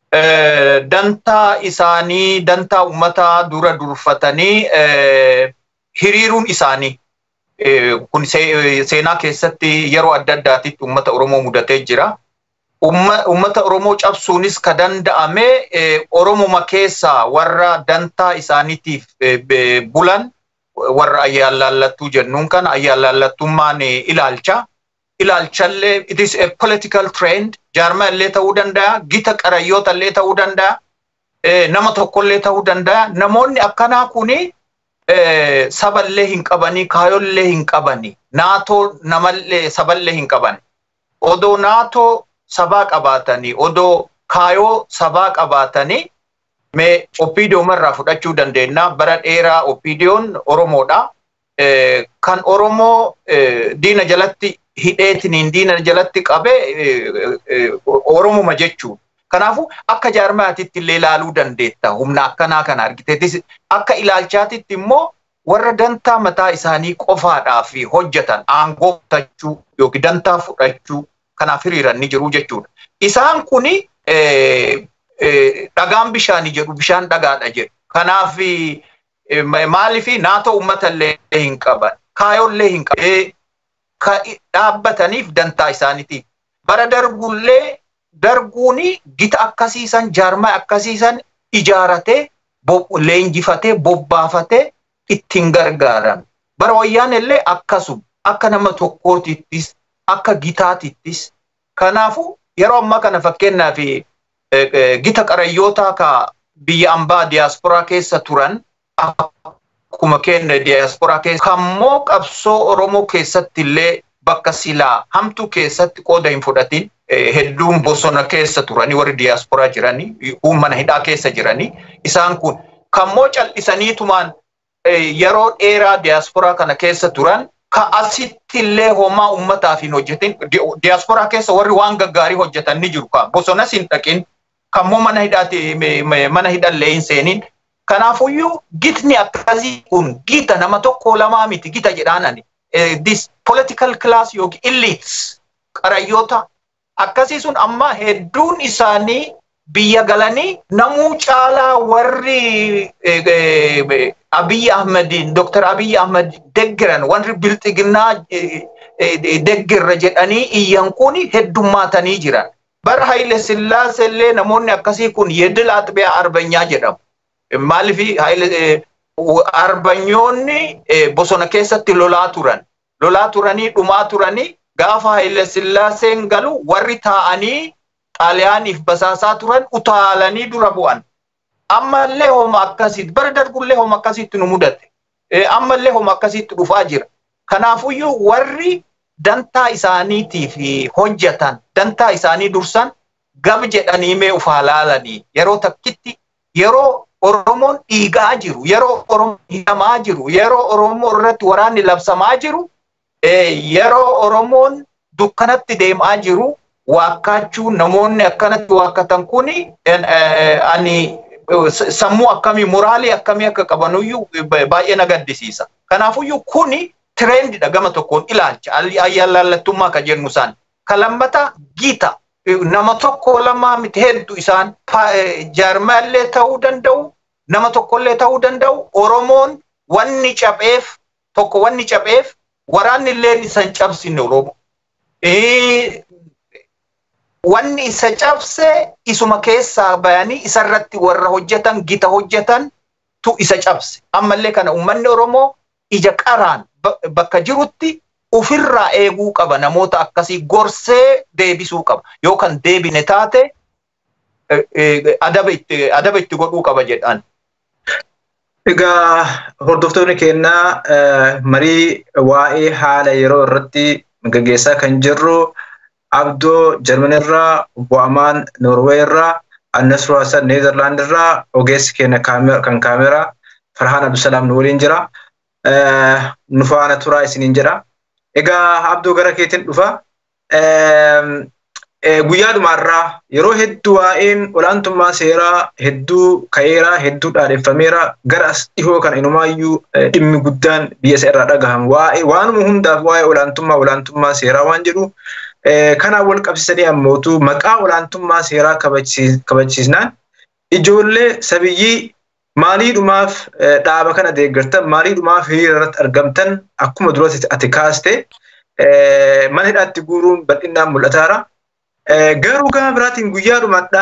dantaa isaanii dantaa uummataa dura durfatanii hiriiruun isaanii kun seenaa keessatti yeroo adda addaatitti uummata Oromoo mudatee jira. Uummata Oromoo cabsuunis ka danda'ame Oromoma keessaa warra dantaa isaaniitiif bulan warra ayyaalaallattuu jennuun kana ayyaalaallattummaan ilaalcha. Ilaalchallee it is a political trend jaarma illee ta'uu danda'a gita qarayyoota illee ta'uu danda'a nama tokkollee ta'uu danda'a namoonni akkanaa kuni saballee hin qabanii kaayollee hin qabanii naatoo namallee saballee hin qaban odoo naatoo sabaa qabaatanii odoo kaayoo sabaa qabaatanii mee opiidiyoo irraa fudhachuu dandeenya bara dheeraa opiidiyoon oromoodha kan oromoo diina jalatti hidheetiniin diina jalatti qabe oromuma jechuudha. Kanaafuu akka jaarmaatitti illee ilaaluu dandeetta. Humna akkanaa kana argiteetis akka ilaalchaatitti immoo warra dantaa mataa isaanii qofaadhaaf hojjetan aangoo fudhachuu yookiin dantaa fudhachuu kanaaf hiriiran ni jiru jechuudha. Isaan kuni dhagaan bishaanii jedhu bishaan dhagaadha jedhu. Kanaaf maaliif naatoo uummata illee hin qaban kaayollee hin qaban ka dhaabbataniif dantaa isaaniitiif. Bara darbullee darguuni gita akkasiisan jaarmaa akkasiisan ijaaratee leenjifatee bobbaafatee ittiin gargaaran. Bara wayyaan illee akkasuma akka nama tokkootittis akka gitaatittis. Kanaafuu yeroo ammaa kana fakkeenyaaf gita qarayyoota ka biyya ambaa diyaasporaa keessa turan akkuma keenya diyaasporaa keessa kammoo qabsoo Oromoo keessatti illee bakka silaa hamtuu keessatti qooda hin fudhatin hedduun bosona keessa turanii warri diyaasporaa jiranii mana hidhaa keessa jiranii isaan kun kammoo cal'isaniitumaan yeroo dheeraa diyaasporaa kana keessa turan ka asitti illee homaa uummataaf hin hojjetin diyaasporaa keessa warri waan gaggaarii hojjetan ni jiru ka bosonas hin dhaqin kammoo mana hidhaati mana hidhallee hin seenin Kanaafuyyuu gitni akkasii kun gita nama tokko lamaa miti gita jedhaanani. this political class yookiin elites qarayyoota akkasii sun amma hedduun isaanii biyya galanii namuu caalaa warri Abiy Ahmediin Dr. Abiy Ahmed deggeran warri bilxiginnaa deggirra jedhanii iyyan kun heddummaatanii jiran. Bara Haile Sillaasee illee namoonni akkasii kun yedil axbiyaa arbanyaa jedhamu. Maaliif Haile arbanyoonni bosona keessatti lolaa turan. Lolaa turanii dhumaa turanii gaafa Haile Sillaaseen galu warri taa'anii xaaliyaaniif basaasaa turan utaalanii dura bu'an. Ammallee homa akkasitti bara darbullee homa akkasitti nu mudate. Ammallee homa akkasitti dhufaa jira. Kanaafuyyuu warri dantaa isaaniitiif hojjetan dantaa isaanii dursan gab jedhanii mee ufaa laalanii yeroo takkitti yeroo Oromoon dhiigaa jiru yeroo Oromoon hidhamaa jiru yeroo Oromoo irratti waraanni labsamaa jiru yeroo Oromoon dukkanatti deemaa jiru waakkachuu namoonni akkanatti waakkatan kuni ani sammuu akkamii moraalii akkamii akka qabanuyyuu baay'ee na gaddisiisa. Kanaafuyyuu kuni tireendidha gama tokkoon ilaalcha ayyaalaallattummaa ka jennu isaan. Ka lammata gita nama tokko lamaa miti hedduu isaan jaarmaallee ta'uu danda'u nama tokkollee ta'uu danda'u Oromoon wanni capheef tokko wanni capheef waraanni illee isan cabsine Oromoo. wanni isa cabse isuma keessaa bayanii isarratti warra hojjetan gita hojjetan tu isa cabse. Ammallee kana uummanni Oromoo ija qaraan bakka jirutti ofirraa eeguu qaba namoota akkasii gorsee deebisuu qaba. Yookaan deebine taate adaba itti godhuu qaba jedhan. Egaa hordoftoonni keenyaa marii waa'ee haala yeroo irratti gaggeessaa kan jirru Abdoo Jarmanirraa, Bu'amaan Noorweerraa, Annasruu Hasan Neezerlaandirraa, ogeessi keenya kan kaameraa Farhaan Abdusalaam nu waliin jira. Nu faana turaa isiniin jedha. Egaa Abdoo gara keetiin dhufa. Guyyaa dhumaarraa yeroo hedduu waa'een olaantummaa seeraa hedduu ka'eeraa hedduu dhaadeffameera gara as dhihoo kana inumaayyuu dhimmi guddaan biyya isa irraa dhagahamu waa'ee waanuma hundaaf waa'ee olaantummaa olaantummaa seeraa waan jedhu kanaan wal qabsiisanii ammootu maqaa olaantummaa seeraa kabachiisnaan ijoollee sabiyyii maaliidhumaaf dhaaba kana deeggartan maaliidhumaaf hiriira irratti argamtan akkuma duratti ati kaaste mana hidhaatti guuruun bal'inaan mul'ataara. Garuu gama biraatiin guyyaa dhumaadha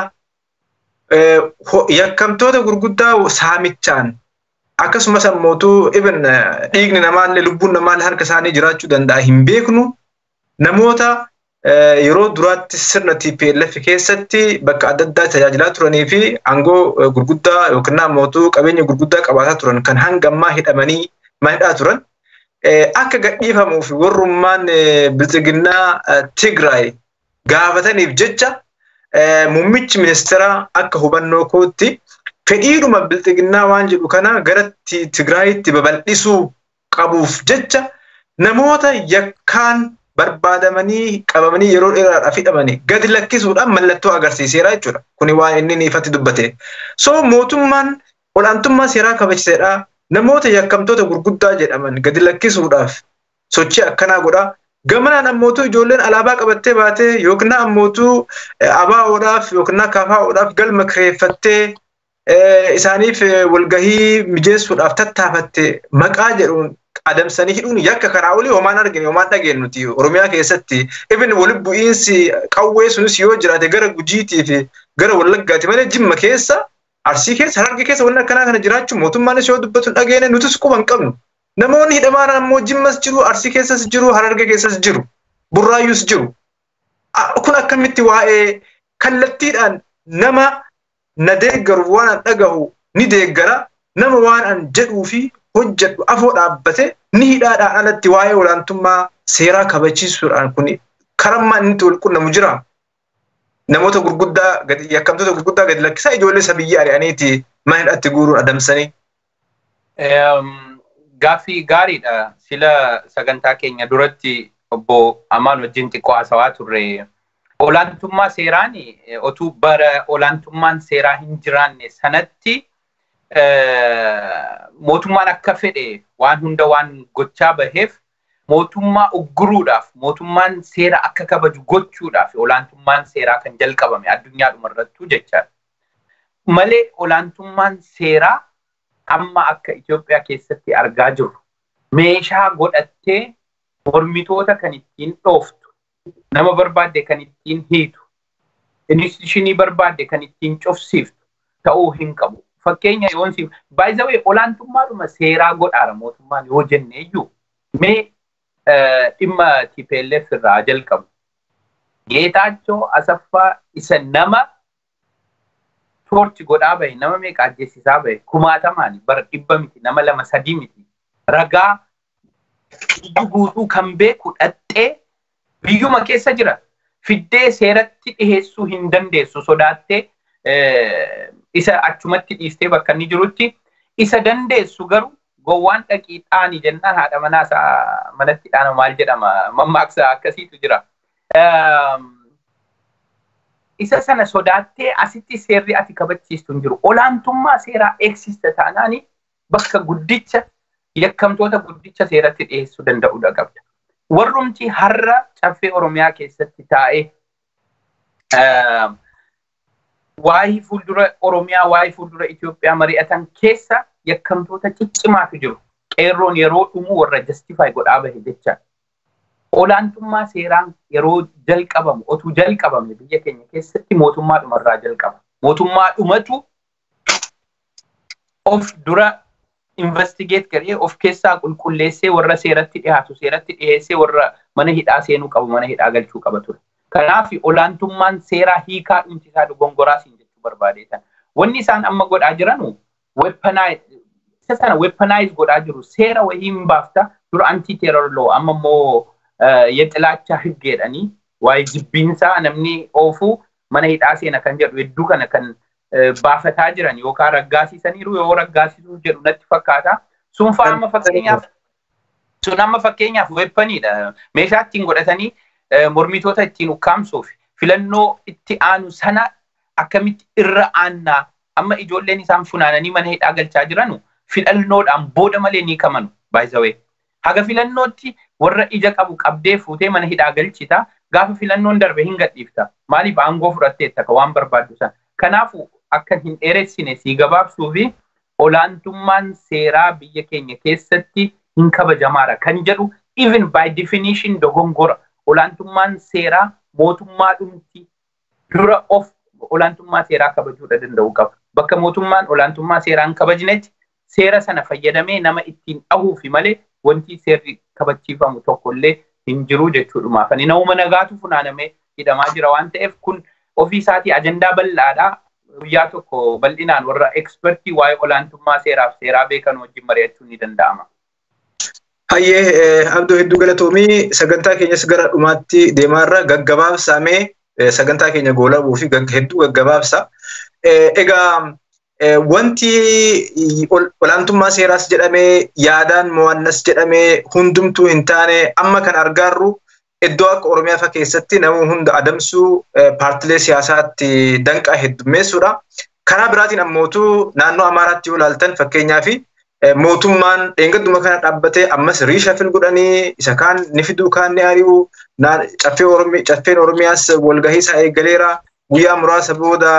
yakkamtoota gurguddaa saamichaan akkasumas ammootu ibn dhiigni namaallee lubbuun namaallee harka isaanii jiraachuu danda'a hin beeknu namoota yeroo duraatti sirna TPLF keessatti bakka adda addaa tajaajilaa turanii fi aangoo gurguddaa yookiin ammootu qabeenya gurguddaa qabaataa turan kan hanga ammaa hidhamanii manidhaa turan akka gadhiifamuu fi warrummaan bilxiginnaa Tigraay gaafataniif jecha muummichi ministeeraa akka hubannoo kootti fedhiidhuma bilxiginnaa waan jedhu kana gara Tigraayitti babal'isuu qabuuf jecha namoota yakkaan barbaadamanii qabamanii yeroo dheeraadhaaf hidhamanii gadi lakkisuudhaan mallattoo agarsiiseera jechuudha. Kuni waan inni ifatti dubbate. So mootummaan olaantummaa seeraa kabachiisedha. Namoota yakkamtoota gurguddaa jedhaman gadi lakkisuudhaaf sochii akkanaa godha. Gamanaan ammootuu ijoolleen alaabaa qabattee baatee yookiin ammootuu ABO'dhaaf yookiin KFO'dhaaf galma kireeffattee isaaniif walgahii mijeessuudhaaf tattaafatte maqaa jedhuun adamsanii hidhuun yakka karaa olii homaan argine homaan dhageenyu nuti Oromiyaa keessatti ibn walitti bu'iinsi qawwee sunis yoo jiraate gara gujiitii fi gara wallaggaati malee jimma keessa arsii keessa hararge keessa wanni akkanaa kana jiraachuu mootummaanis yoo dubbatu dhageene nutis quba hin qabnu. Namoonni hidhamaan ammoo jimmas jiru arsii keessas jiru hararge keessas jiru burraayyuus jiru. Kun akkamitti waa'ee kallattiidhaan nama na deeggaru waan an dhagahu ni deeggara nama waan an jedhuu fi hojjedhu afoo dhaabbate ni hidhaadhaan alatti waa'ee olaantummaa seeraa kabachiisuudhaan kun karammaa inni wal qunnamu jira. Namoota gurguddaa yakkamtoota gurguddaa gadi lakkisaa ijoollee sabiyyii ari'aniiti mana hidhatti guuruun adamsanii. Gaaffii gaariidha. Sila sagantaa keenya duratti obbo Amaan wajjin xiqqoo haasawaa turre. Olaantummaa seeraan otuu bara olaantummaan seeraa hin jiraanne sanatti mootummaan akka fedhe waan hunda waan gochaa baheef mootummaa ugguruudhaaf mootummaan seera akka kabaju gochuudhaaf olaantummaan seeraa kan jalqabame addunyaadhuma irrattuu jechaadha. Malee olaantummaan seeraa amma akka Itoophiyaa keessatti argaa jirru meeshaa godhattee mormitoota kan ittiin dhooftu nama barbaadde kan ittiin hiitu institushinii barbaadde kan ittiin cufsiiftu ta'uu hin qabu. Fakkeenya yoon siif baay'ee olaantummaadhuma seeraa godhaara mootummaan yoo jenne iyyuu mee dhimma TPLF irraa jalqabu. Geetaachoo Asaffaa isa nama toorchi godhaa bahe nama meeqa ajjeesisaa bahe kumaatamaan bara dhibba miti nama lama sadii miti ragaa biyyi guutuu kan beeku dhaxxee biyyuma keessa jira fiddee seeratti dhiheessuu hin dandeessu sodaattee isa achumatti dhiistee bakka inni jirutti isa dandeessu garuu gowwaan dhaqii dhaani jennaan haadha manaa isaa manatti dhaana maal jedhama mammaaksa akkasiitu jira. Isa sana sodaattee asitti seerri ati kabachiistu hin jiru. Olaantummaa seeraa eegsista taanaani bakka guddicha yakkamtoota guddicha seeratti dhiyeessuu danda'udha qabda. Warrumti har'a caffee Oromiyaa keessatti taa'ee waa'ee fuuldura Oromiyaa waa'ee fuuldura Itoophiyaa mari'atan keessa yakkamtoota ciccimaatu jiru. Qeerroon yeroo dhumu warra justify godhaa bahe jecha. Olaantummaa seeraan yeroo jalqabamu otuu jalqabame biyya keenya keessatti mootummaa dhumarraa jalqaba. Mootummaa dhumatu of dura investigate godhee of keessaa qulqulleessee warra seeratti dhiyaatu seeratti dhiyeessee warra mana hidhaa seenuu qabu mana hidhaa galchuu qaba ture. Kanaaf olaantummaan seeraa hiikaa dhumtisaa dogongoraa siin jechuu barbaadeetan. Wanni isaan amma godhaa jiranu isa sana weaponize godhaa jiru seera wayii hin baafta dura anti terror law amma immoo የጥላቻ ህግ jedhanii waa'ee jibbiinsaa namni oofuu mana hidhaa seena kan jedhu hedduu kana kan baafataa jiran yookaan raggaasisaniiru yoo raggaasisuu jedhu natti fakkaata. Sun fa'aa amma fakkeenyaaf sun amma fakkeenyaaf weepaniidha. Meeshaa ittiin godhatanii mormitoota ittiin ukkaamsuuf filannoo itti aanu sana akkamitti irra aannaa amma ijoolleen isaan funaananii mana hidhaa galchaa jiranu filannoodhaan booda malee ni kamanu baay'isawee. Haga filannootti warra ija qabu qabdee fuutee mana hidhaa galchita gaafa filannoon darbe hin gadhiifta. Maaliif aangoo fudhatteetta ka waan barbaaddu sana. Kanaafuu akka hin dheeressine sii gabaabsuu fi olaantummaan seeraa biyya keenya keessatti hin kabajamaadha kan jedhu even by definition dogongora. Olaantummaan seeraa mootummaa dhumti dura of olaantummaa seeraa kabajuudha danda'u qaba. Bakka mootummaan olaantummaa seeraa hin kabajnetti seera sana fayyadamee nama ittiin dhahuufi malee wanti seerri kabachiifamu tokkollee hin jiru jechuudhumaaf. Ani nama nagaatu funaanamee hidhamaa jira waan ta'eef kun ofii isaatii ajandaa bal'aadha. Guyyaa tokko bal'inaan warra ekspertii waa'ee olaantummaa seeraaf seeraa beekan wajjin mari'achuun ni danda'ama. Hayyee Abdoo hedduu galatoomii sagantaa keenyas gara dhumaatti deemaarra gaggabaabsamee sagantaa keenya goolabuu fi hedduu gaggabaabsa. Egaa wanti olaantummaa seeraas jedhamee yaadaan mo'annas jedhamee hundumtuu hin taane amma kan argaarru iddoo akka Oromiyaa fa'a keessatti nama hunda adamsuu paartilee siyaasaatti danqaa heddummeessuudha. Karaa biraatiin ammootu naannoo Amaaraatti yoo ilaaltan fakkeenyaa fi mootummaan dheengadduma kana dhaabbatee ammas riishafil godhanii isa kaan ni fiduu kaan ni ari'u caffeen Oromiyaas walgahii isaa eegaleera guyyaa muraasa booda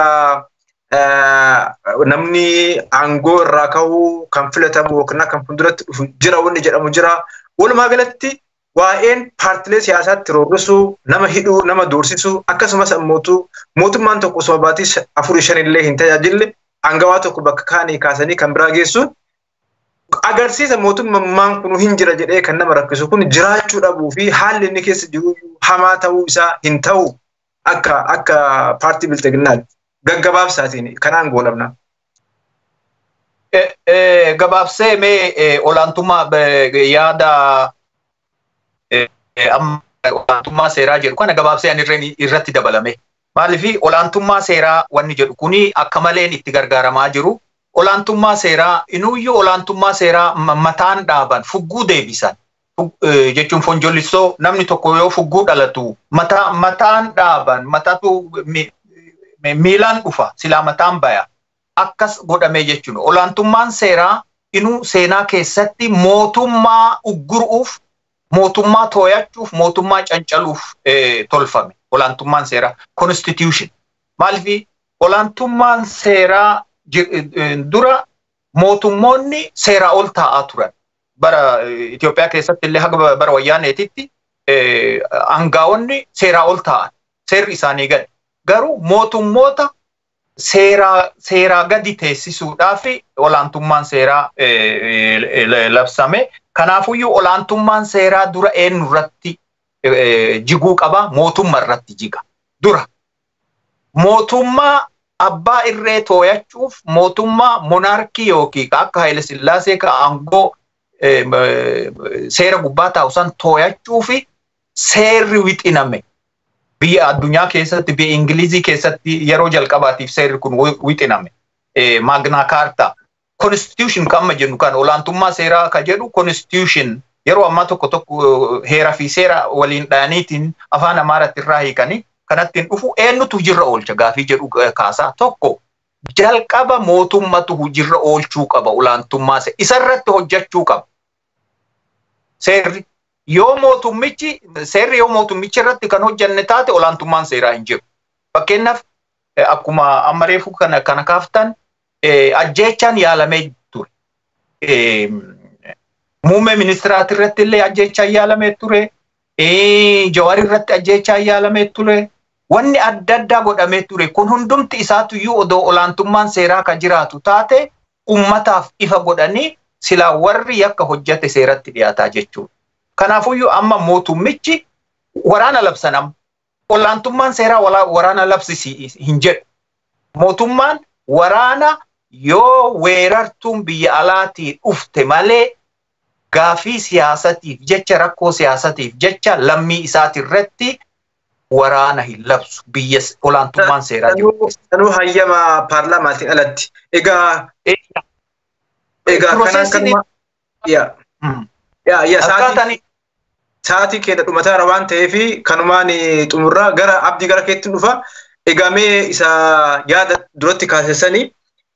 namni aangoo irraa ka'uu kan filatamu yookiin kan fuulduratti dhufu jira wanni jedhamu jira. Walumaa galatti waa'een paartilee siyaasaatti roorrisuu, nama hidhuu, nama doorsisuu akkasumas ammootu mootummaan tokko osoo baatii afurii shanillee hin tajaajille aangawaa tokko bakka kaanii kaasanii kan biraa geessuun agarsiisa mootummaan kun hin jira jedhee kan nama rakkisu kun jiraachuu dhabuu fi haalli inni keessa jiru hamaa ta'uu isaa hin ta'u akka akka paartii bilxiginnaati. gaggabaabsaatiin kanaan goolabna. Gabaabsee mee olaantummaa yaada olaantummaa seeraa jedhu kana gabaabsee ani irratti dabalame. Maaliif olaantummaa seeraa wanni jedhu kuni akka maleen itti gargaaramaa jiru. Olaantummaa seeraa inuuyyuu olaantummaa seeraa mataan dhaaban fugguu deebisan. jechuun fonjollistoo namni tokko yoo fugguu dhalatu mataan dhaaban mataatu miilaan dhufa silaa mataan baya akkas godhamee jechuun olaantummaan seeraa inuu seenaa keessatti mootummaa ugguruuf mootummaa tooyachuuf mootummaa cancaluuf tolfame olaantummaan seeraa constitution maaliif olaantummaan seeraa dura mootummoonni seeraa ol taa'aa turan bara Itoophiyaa keessatti illee haga bara wayyaaneetitti aangaa'onni seeraa ol taa'an seerri isaanii gadi garuu mootummoota seeraa seeraa gadi teessisuudhaaf olaantummaan seeraa labsame kanaafuyyuu olaantummaan seeraa dura eenyu irratti jiguu qaba mootummaa irratti jiga dura mootummaa abbaa irree tooyachuuf mootummaa monaarkii yookiin akka Haayile Sillaasee ka aangoo seera gubbaa taa'u san tooyachuu fi seerri wixiname biyya addunyaa keessatti biyya Ingilizii keessatti yeroo jalqabaatiif seerri kun wixiname maagnaa kaartaa constitution kan amma jennu kan olaantummaa seeraa ka jedhu constitution yeroo ammaa tokko tokko heeraa fi seera waliin dhayaniitiin afaan amaaratti irraa hiikanii kanattiin dhufu eenyutu hujirra oolcha gaafii jedhu kaasaa tokko jalqaba mootummatu hujirra oolchuu qaba olaantummaa isarratti hojjechuu qaba. Seerri yoo mootummichi seerri yoo mootummichi irratti kan hojjanne taate olaantummaan seeraa hin jiru. Fakkeenyaaf akkuma amma reefu kana kana kaaftan ajjeechaan yaalamee ture. Muummee ministiraati irratti illee ajjeechaan yaalamee ture. Jawaari irratti ajjeechaan yaalamee ture. Wanni adda addaa godhamee ture kun hundumti isaatuyyuu odoo olaantummaan seeraa kan jiraatu taate ummataaf ifa godhanii silaa warri yakka hojjate seeratti dhiyaataa jechuudha. Kanaafuyyuu amma mootummichi waraana labsan amma olaantummaan seeraa waraana labsisi hin jedhu. Mootummaan waraana yoo weerartuun biyya alaatii dhufte malee gaafii siyaasatiif jecha rakkoo siyaasatiif jecha lammii isaatirratti waraana hin labsu biyya olaantummaan seeraa jiru. Sanuu hayyama paarlaamaatiin alatti. Egaa egaa kanaan kanuma yaa yaa sa'aatii sa'aatii keenya dhumataara waan ta'eef kanumaan xumurraa gara abdii gara keetti dhufa. Egaa mee isa yaada duratti kaasessanii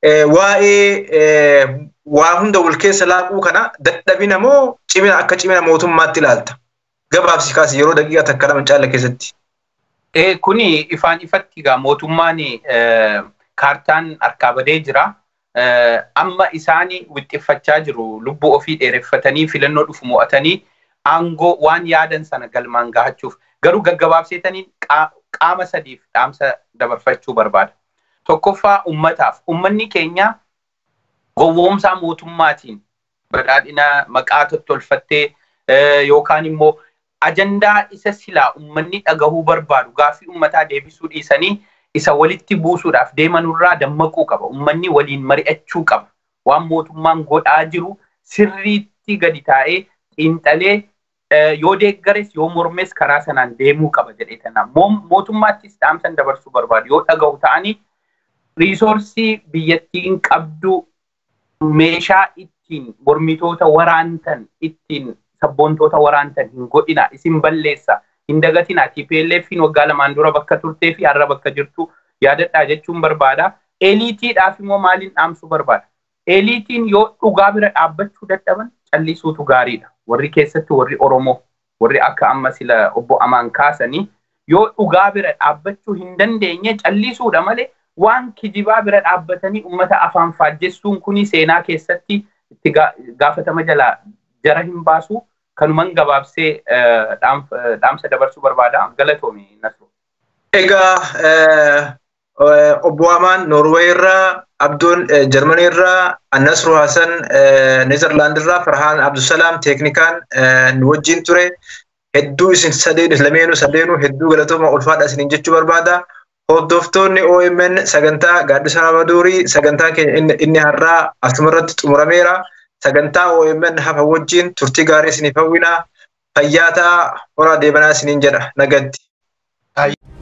waa'ee waa hunda wal keessa laaquu kana dadhabina moo cimina akka cimina mootummaatti ilaalta? Gabaabsi kaase yeroo daqiiqaa takka lama caala keessatti. Kuni ifaan ifatti egaa mootummaan kaartaan harkaa badee jira. Amma isaanii wixxiffachaa jiru lubbuu ofii dheereffatanii filannoo dhufu mo'atanii aangoo waan yaadan sana galmaan gahachuuf garuu gaggabaabseetanii qaama sadiif dhaamsa dabarfachuu barbaada. Tokkoffaa ummataaf ummanni keenya gowwoomsaa mootummaatiin badhaadhina maqaa tottolfattee yookaan immoo ajandaa isa silaa ummanni dhagahuu barbaadu gaaffii ummataa deebisuu dhiisanii isa walitti buusuudhaaf deemanurraa dammaquu qaba. Ummanni waliin mari'achuu qaba. Waan mootummaan godhaa jiru sirriitti gadi taa'ee xiinxalee yoo deeggares yoo mormes karaa sanaan deemuu qaba jedhee tanaa. Mootummaattis dhaamsan dabarsuu barbaadu. Yoo dhagahu ta'anii riisoorsii biyyattiin qabdu meeshaa ittiin mormitoota waraantan ittiin sabboontoota waraantan hin godhina isin balleessa hin dagatina TPLFin waggaa lamaan dura bakka turtee fi har'a bakka jirtu yaadadhaa jechuun barbaada. Eliitiidhaaf immoo maaliin dhaamsuu barbaada? Eliitiin yoo dhugaa bira dhaabbachuu dadhaban callisuutu gaariidha. Warri keessatti warri Oromoo warri akka amma sila obbo Amaan kaasanii yoo dhugaa bira dhaabbachuu hin dandeenye callisuudha malee waan kijibaa bira dhaabbatanii uummata afaan faajjessuun kuni seenaa keessatti itti gaafatama jalaa jara hin baasu kanuman gabaabsee dhaamsa dabarsuu barbaada galatoomi nasru. Egaa obbo Amaan Noorweey irraa, Abduun Jarmanii irraa, Annasru Hasan Neezerlaand irraa, Farhaan Abdusalaam teeknikaan nu wajjin ture. Hedduu isin sadeen lameenuu sadeenuu hedduu galatooma ulfaadha isiniin jechuu barbaada. Hordoftoonni OMN sagantaa gaaddisa Ramaduurii sagantaa keenya inni har'aa asumarratti xumurameera. Sagantaa OMN hafa wajjin turtii gaarii isiniif hawwina. Fayyaataa horaa deebanaa isiniin jedha nagatti.